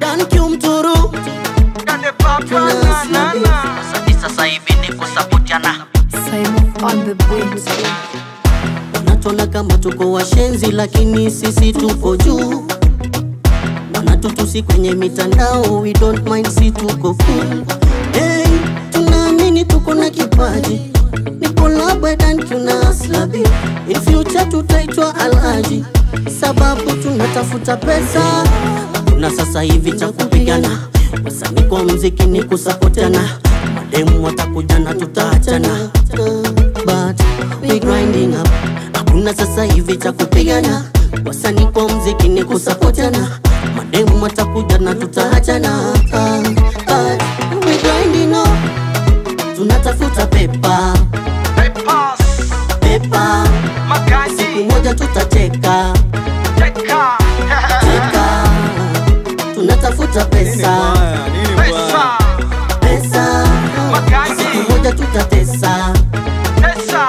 Thank you mturu Kade papa na na na Sasa sasa hivi ni kusapotiana Simon on the beat. wanatona kama tuko washenzi lakini sisi tuko juu wanatutusi kwenye mitandao we don't mind si tuko cool hey, tunaamini tuko na kipaji ni collaborate tuna slabi in future tutaitwa alhaji sababu tunatafuta pesa kuna sasa hivi cha kupigana wasanii kwa mziki ni kusapotiana mademu watakuja na tutaachana but we grinding up hakuna sasa hivi cha kupigana wasanii kwa mziki ni kusapotiana mademu watakuja na tutaachana Ah, but we grinding up tunatafuta pepa Papers pepa siku Magazi moja tutateka Teka teka tunatafuta pesa Pesa pesa Magazi siku moja tutatesa Pesa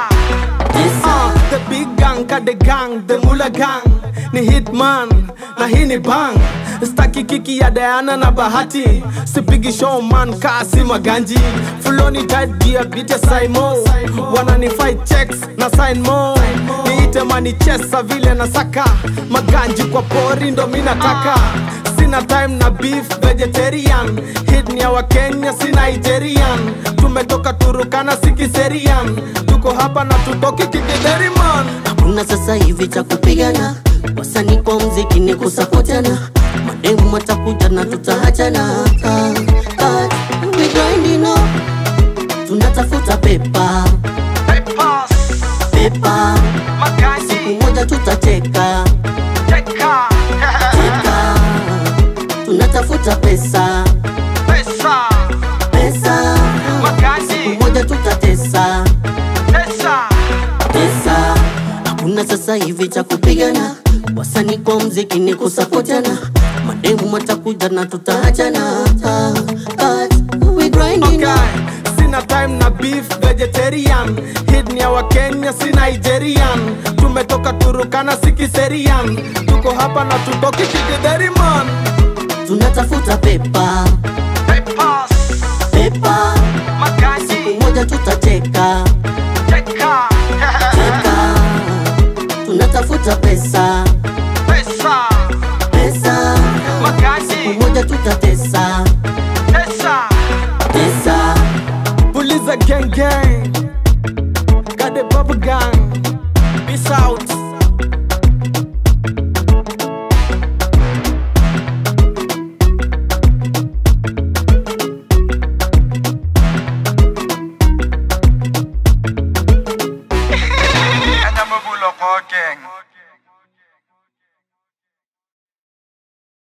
tesa The big gang, kade gang, the mula gang ni hitman na hii ni bang staki kiki ya Diana na Bahati sipigi showman kasi maganji fuloni tight gear bite Saimo wanani fight checks na sign mo niite mani chesa vile na saka maganji kwa pori ndo mi nataka sina time na beef vegetarian hit ni ya wakenya si nigerian tumetoka turukana sikiserian tuko hapa na tutoki kikideriman hakuna sasa hivi cha kupigana wasanii kwa mziki ni kusapotiana mademu watakuja na tutaachana Ah, but we grinding up tunatafuta pepa Papers pepa Magazi siku moja tutateka Teka teka tunatafuta pesa Pesa pesa Magazi siku moja tutatesa Pesa pesa hakuna sasa hivi cha kupigana wasanii kwa mziki ni kusapotiana mademu watakuja na tutaachana Ah, but we grinding okay. up. sina time na beef vegetarian hit ni ya wakenya si nigerian tumetoka turukana sikiserian tuko hapa na tutoki kikideriman tunatafuta pepa Papers pepa Magazi siku moja tutateka Teka teka tunatafuta pesa Pesa pesa Magazi siku moja tutatesa Pesa tesa puliza gang gang kade baba gang